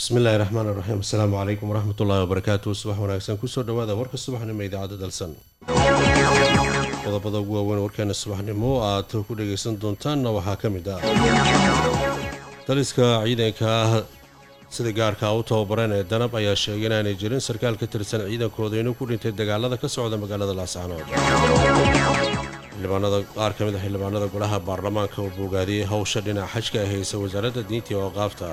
bismillahi raxmaan iraxiim asalaamu calaykum waraxmatullaahi wabarakaatu subax wanaagsan kusoo dhawaada warka subaxnimo idaacadda dalsan qodobada ugu waaweyn warkeena subaxnimo aad ku dhagaysan doontaanna waxaa ka mid ah taliska ciidanka sida gaarka u tababareen ee danab ayaa sheegay inaanay jirin sarkaal ka tirsan ciidankooda inuu ku dhintay dagaalada ka socda magaalada laascaanood xildhibaanada qaar ka mid a xildhibaanada golaha baarlamaanka oo boogaadiyey howsha dhinac xajka ay haysa wasaaradda diinta iyo awqaafta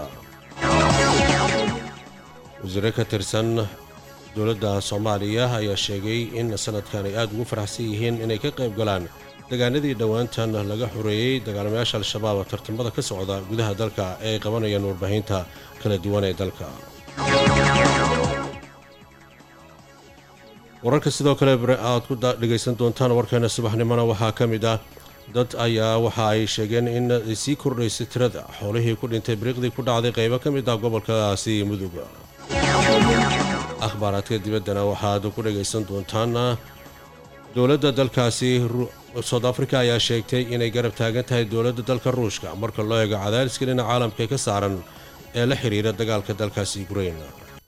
wasiire ka tirsan dowladda soomaaliya ayaa sheegay in sanadkan ay aada ugu faraxsan yihiin inay ka qayb galaan degaanadii dhowaantan laga xoreeyey dagaalamayaasha al-shabaab tartamada ka socda gudaha dalka ee ay qabanayaan warbaahinta kala duwan ee dalka wararka sidoo kale aad ku dhegaysan doontaan warkeena subaxnimona waxaa ka mid ah dad ayaa waxa ay sheegeen in ay sii kordhaysay tirada xoolihii ku dhintay biriiqdii ku dhacday qaybo ka mid ah gobolkaasi mudug akhbaaraadka dibaddana waxaad ku dhagaysan doontaan dowladda dalkaasi soud africa ayaa sheegtay inay garab taagan tahay dowladda dalka ruushka marka loo eego cadaaliska dhinaca caalamka ka saaran ee la xiriira dagaalka dalkaasi ukrain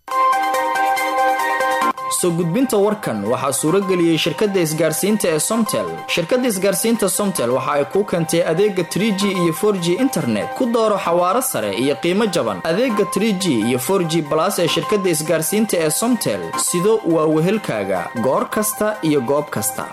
soo gudbinta warkan waxaa suurageliyey shirkadda isgaarsiinta ee somtel shirkadda isgaarsiinta somtel waxa ay kuu keentay adeega tr g iyo for g internet ku dooro xawaaro sare iyo qiimo jaban adeega tr g iyo for g balas ee shirkadda isgaarsiinta ee somtel sido waa wehelkaaga goor kasta iyo goob kasta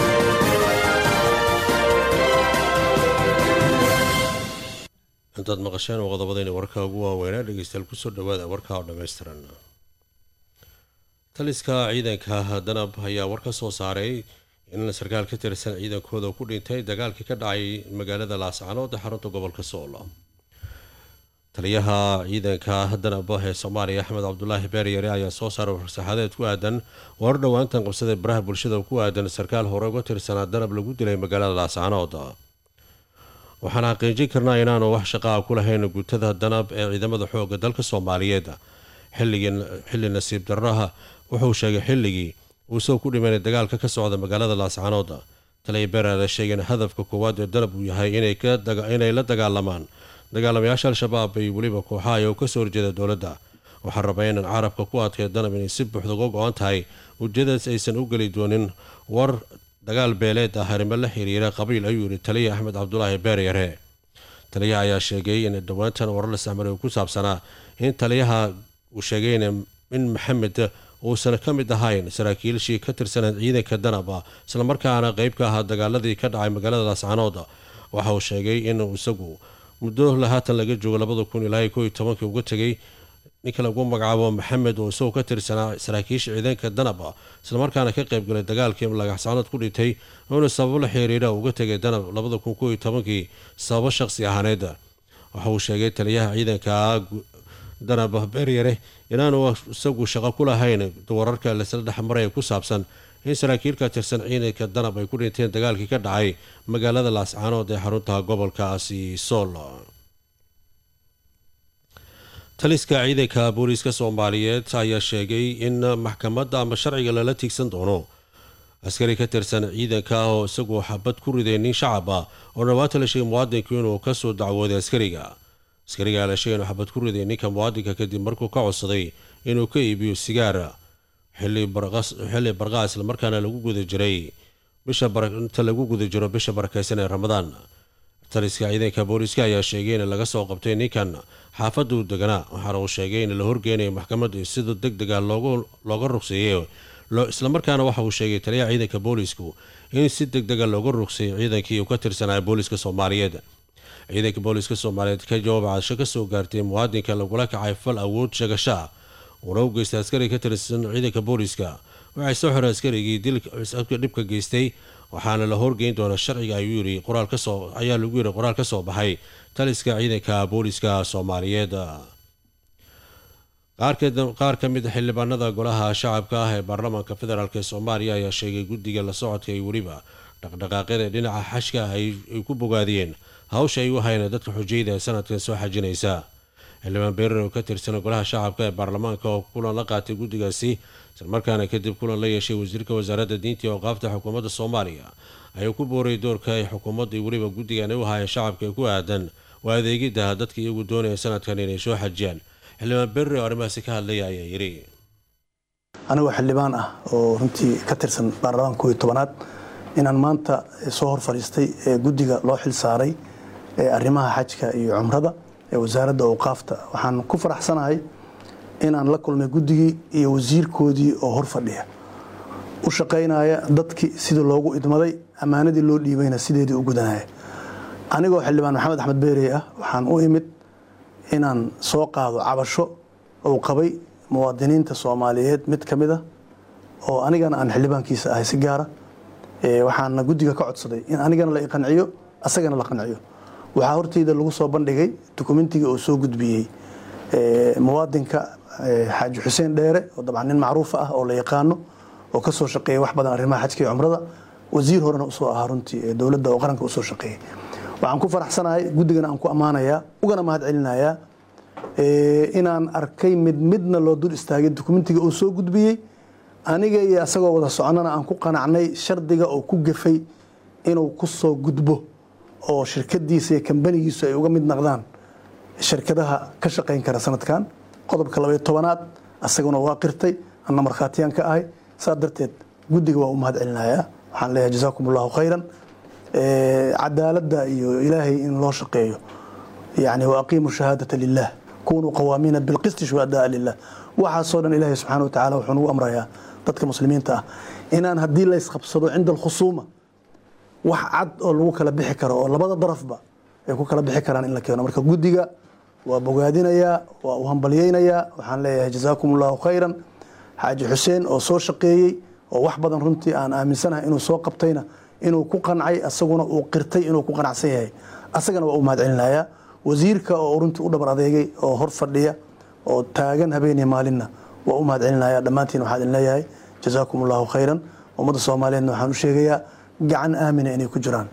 intaad maqasheen oo qodobadayna warka ugu waaweynaa dhegeystayaal kusoo dhawaada warka oo dhammaystiran taliska ciidanka danab ayaa war ka soo saaray in sarkaal ka tirsan ciidankooda ku dhintay dagaalkii ka dhacay magaalada laascaanood ee xarunta gobolka sool taliyaha ciidanka danab ee soomaaliya axmed cabdulaahi beeryare ayaa soo saaray farsaxadeed ku aadan warar dhowaantan qabsada baraha bulshada ku aadan sarkaal hore uga tirsanaa danab lagu dilay magaalada laascaanood waxaan xaqiijin karnaa inaanu wax shaqaa ku lahayn guutada danab ee ciidamada xooga dalka soomaaliyeed xilli nasiib darraha wuxuu sheegay xilligii uu soo ku dhimanay dagaalka ka socda magaalada laascaanood taliya beeraale sheegeen hadafka koowaad ee dalab uu yahay inay la dagaalamaan dagaalamayaasha al-shabaab iyo weliba kooxaha oo kasoo horjeeda dowladda waxaa rabaa inaan carabka ku adkay danab inay si buuxda uga go-an tahay ujeedadaas aysan u geli doonin war dagaal beeleed ah arrimo la xiriira qabiil ayuu yidhi taliya axmed cabdulaahi beeryare taliyaha ayaa sheegay in dhowaantan warar la sahmaray ku saabsanaa in taliyaha uu sheegay in maxamed uusan ka mid ahayn saraakiilshii ka tirsaneed ciidanka danaba islamarkaana qeyb ka ahaa dagaaladii ka dhacay magaalada laascaanood waxa uu sheegay in isagu muddo lahaatan laga joogo labada kun ilaa ko iyo tobankii uga tegay ninka lagu magacaabo maxamed oo isagoo ka tirsanaa saraakiisha ciidanka danab islamarkaana ka qeybgalay dagaalkii lagaxsaanood ku dhintay uuna sababo la xiriira uga tegay danab labada kun ko iyo tobankii sababo shaqsi ahaaneed waxa uu sheegay taliyaha ciidanka danab beeryare inaanu isagu shaqo ku lahayn wararka lasla dhexmaraya ku saabsan in saraakiil ka tirsan ciidanka danab ay ku dhinteen dagaalkii ka dhacay magaalada laascaanood ee xarunta gobolkaasi sool taliska ciidanka booliiska soomaaliyeed ayaa sheegay in maxkamadda ama sharciga lala tiigsan doono askari ka tirsan ciidanka oo isagu xabad ku riday nin shacab ah oo dhawaata la sheegay muwaadinku inuu kasoo dacwooday askariga askarigaa la sheegay inuu xabad ku riday ninka muwaadinka kadib markuu ka codsaday inuu ka iibiyo sigaar xilli barqaa islamarkaana lagu guda jiray inta lagu guda jiro bisha barakeysan ee ramadaan taliska ciidanka booliiska ayaa sheegay in laga soo qabtay ninkan xaafadda u deganaa waxaana uu sheegay in la horgeynayo maxkamadda sida deg dega looga rugseeyey islamarkaana waxa uu sheegay taliyaha ciidanka boolisku in si deg dega looga rugseeyay ciidankii uu ka tirsanaya booliiska soomaaliyeed ciidanka booliiska soomaaliyeed ka jawaab casho kasoo gaartay muwaadinka lagula kacay fal awood sheegashaa uuna u geystay askari ka tirsan ciidanka booliiska waxay soo xiray askarigii dilka dhibka geystay waxaana la horgeyn doonaa sharciga ayuu yiri qoraal kasoo ayaa lagu yiri qoraal ka soo baxay taliska ciidanka booliiska soomaaliyeed qaar ka mid a xildhibaanada golaha shacabka ah ee baarlamaanka federaalk ee soomaaliya ayaa sheegay guddiga la socodka iyo weliba dhaqdhaqaaqyada dhinaca xashka ay ku bogaadiyeen hawsha ay u hayeen dadka xujayda ee sanadkan soo xajinaysa xildhibaan beerar oo ka tirsan golaha shacabka ee baarlamaanka oo kulan la qaatay guddigaasi islamarkaana kadib kulan la yeeshay wasiirka wasaaradda diinta iyo awqaafta xukuumadda soomaaliya ayuu ku booray doorka ay xukuumadda iyo weliba guddigan u hayeen shacabka ee ku aadan waa adeegidda dadka iyagu doonaya sanadkan inay soo xajiyaan xildhibaan berri oo arrimahaasi ka hadlaya ayaa yidhi anigoo xildhibaan ah oo runtii ka tirsan baarlamaanka kooiyo tobanaad inaan maanta soo hor fadhiistay ee guddiga loo xil saaray ee arrimaha xajka iyo cumrada ee wasaaradda awqaafta waxaan ku faraxsanahay inaan la kulmay guddigii iyo wasiirkoodii oo hor fadhiya u shaqaynaya dadkii sidii loogu idmaday ammaanadii loo dhiibayna sideedii u gudanaya anigoo xildhibaan maxamed axmed beerey ah waxaan u imid inaan soo qaado cabasho uu qabay muwaadiniinta soomaaliyeed mid ka mid a oo anigana aan xildhibaankiisa ahay si gaara waxaana guddiga ka codsaday in anigana la iqanciyo asagana la qanciyo waxaa horteyda lagu soo bandhigay dukumentiga uu soo gudbiyey muwaadinka xaaji xuseen dheere oo dabcan nin macruufa ah oo la yaqaano oo ka soo shaqeeyay wax badan arrimaha xajka iyo cumrada wasiir horena usoo ahaa runtii ee dowladda oo qaranka usoo shaqeeyey waxaan ku faraxsanahay guddigana aan ku ammaanayaa ugana mahad celinayaa inaan arkay mid midna loo dul istaagay dukumentiga uu soo gudbiyey aniga iyo asagoo wada soconana aan ku qanacnay shardiga oo ku gafay inuu ku soo gudbo oo shirkadiisa iyo kambanigiisu ay uga mid naqdaan shirkadaha ka shaqayn kara sanadkan qodobka labaiyo tobanaad asaguna waa qirtay anna markhaatiyaan ka ahay saa darteed guddiga waa u mahad celinayaa waxaan leeyahay jazaakum allahu khayran cadaaladda iyo ilaahay in loo shaqeeyo yani waaqiimu shahaadata lilah kunuu qawaamiina bilqisti shuhadaa lilah waxaasoo dhan ilaahay subxana wa tacala wuxuu nagu amrayaa dadka muslimiinta ah inaan haddii laysqabsado cinda alkhusuuma wax cad oo lagu kala bixi karo oo labada darafba ay ku kala bixi karaan in la keeno marka guddiga waa bogaadinayaa waa u hambalyeynayaa waxaan leeyahay jazaakum allahu khayran xaaji xuseen oo soo shaqeeyey oo wax badan runtii aan aaminsanahay inuu soo qabtayna inuu ku qancay asaguna uu qirtay inuu ku qanacsan yahay asagana waa u mahad celinayaa wasiirka oo runtii u dhabar adeegay oo hor fadhiya oo taagan habeeniya maalinna waa u mahad celinaya dhammaantiin waxaan idin leeyahay jazaakum allahu khayran ummadda soomaaliyeedna waxaan u sheegayaa gacan aamina inay ku jiraan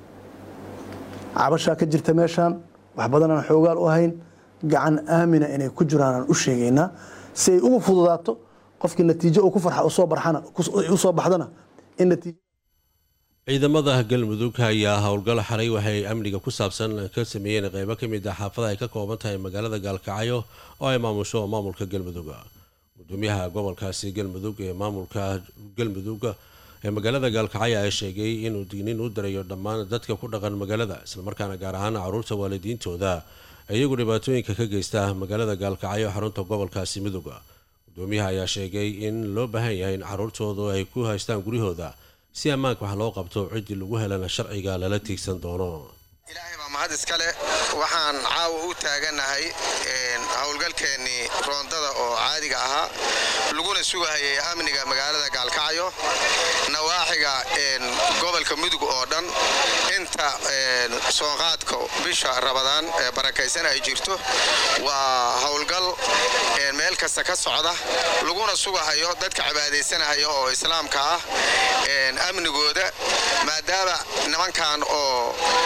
cabashaa ka jirta meeshaan wax badan aan xoogaal u ahayn gacan aamina inay ku jiraan aan u sheegaynaa si ay ugu fududaato qofkii natiijo uu ku farxa usoo barxana usoo baxdana in natiijo ciidamada galmudug ayaa howlgal xalay waxay amniga ku saabsan ka sameeyeen qeybo ka mid ah xaafada ay ka kooban tahay magaalada gaalkacyo oo ay maamusho maamulka galmudug gudoomiyaha gobolkaasi galmudug ee maamulka galmudug ee magaalada gaalkacyo ayaa sheegay inuu digniin u dirayo dhammaan dadka ku dhaqan magaalada islamarkaana gaar ahaan caruurta waalidiintooda iyagu dhibaatooyinka ka geysta magaalada gaalkacyo xarunta gobolkaasi mudug gudoomiyaha ayaa sheegay in loo baahan yahay in caruurtoodu ay ku haystaan guryahooda si ammaanka wax loo qabto ciddii lagu helana sharciga lala tiigsan doono ilaahay baa mahad iskale waxaan caawa u taaganahay howlgalkeennii roondada oo caadiga ahaa laguna sugahayay amniga magaalada gaalkacyo nawaaxiga gobolka mudug oo dhan inta soonqaadka bisha rabadaan ee barakaysan ay jirto waa howlgal meel kasta ka socda laguna sugahayo dadka cibaadaysanahaya oo islaamka ah amnigooda maadaama nimankan oo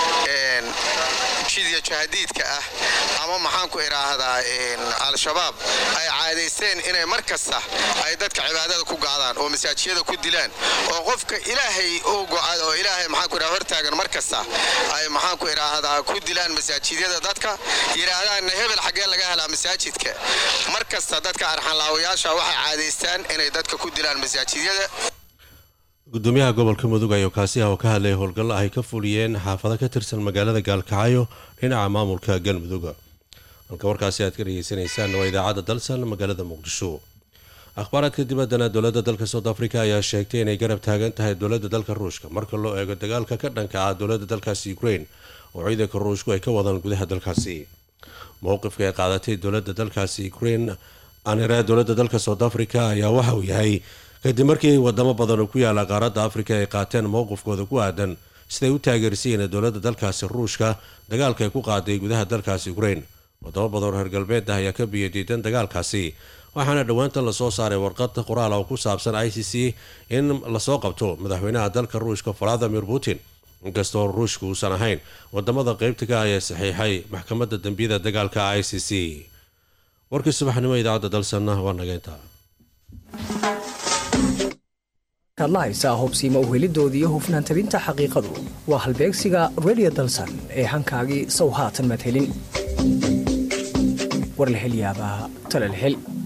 jidya jahadiidka ah ama maxaan ku idhaahdaa al-shabaab ay caadaysteen inay mar kasta ay dadka cibaadada ku gaadaan oo masaajiyada ku dilaan oo qofka ilaahay u go-ad oo ilaahay maxaan ku idhaha hortaagan mar kasta ay maxaan ku idhaahdaa ku dilaan masaajidyada dadka yidhaahdaanna hebel xaggee laga helaa masaajidka mar kasta dadka arxanlaawayaasha waxay caadaystaan inay dadka ku dilaan masaajidyada gudoomiyaha gobolka mudug ayaa kaasi ah oo ka hadlayay howlgallo ay ka fuliyeen xaafado ka tirsan magaalada gaalkacyo dhinaca maamulka galmudug halka warkaasi aad ka dhegeysanaysaan waa idaacadda dalsan magaalada muqdisho akhbaaraadka dibaddana dowladda dalka south africa ayaa sheegtay inay garab taagan tahay dowladda dalka ruushka marka loo eego dagaalka ka dhanka ah dowladda dalkaasi ukraine oo ciidanka ruushku ay ka wadaan gudaha dalkaasi mowqifka ay qaadatay dowladda dalkaasi ukraine aanira dowladda dalka south africa ayaa waxa uu yahay kadib markii wadamo badan oo ku yaala qaaradda afrika ay qaateen mowqifkooda ku aadan siday u taageersiiyeen dowladda dalkaasi ruushka dagaalka ay ku qaaday gudaha dalkaasi ukraine wadamo badan oo reer galbeed ah ayaa ka biyadiidan dagaalkaasi waxaana dhowaanta lasoo saaray warqad qoraal oo ku saabsan i c c in lasoo qabto madaxweynaha dalka ruushka valadimir putin inkastoo ruushka uusan ahayn wadamada qeybta ka ah ee saxiixay maxkamadda dembiyada dagaalka i c c warkii subaxnimo idaacadda dalsanna waa nageynta kaad la haysaa hubsiima uhelidoodii hufnaan tabinta xaqiiqadu waa halbeegsiga redio dalsan ee hankaagii sow haatan maad helin war la hel yaabaa tale la hel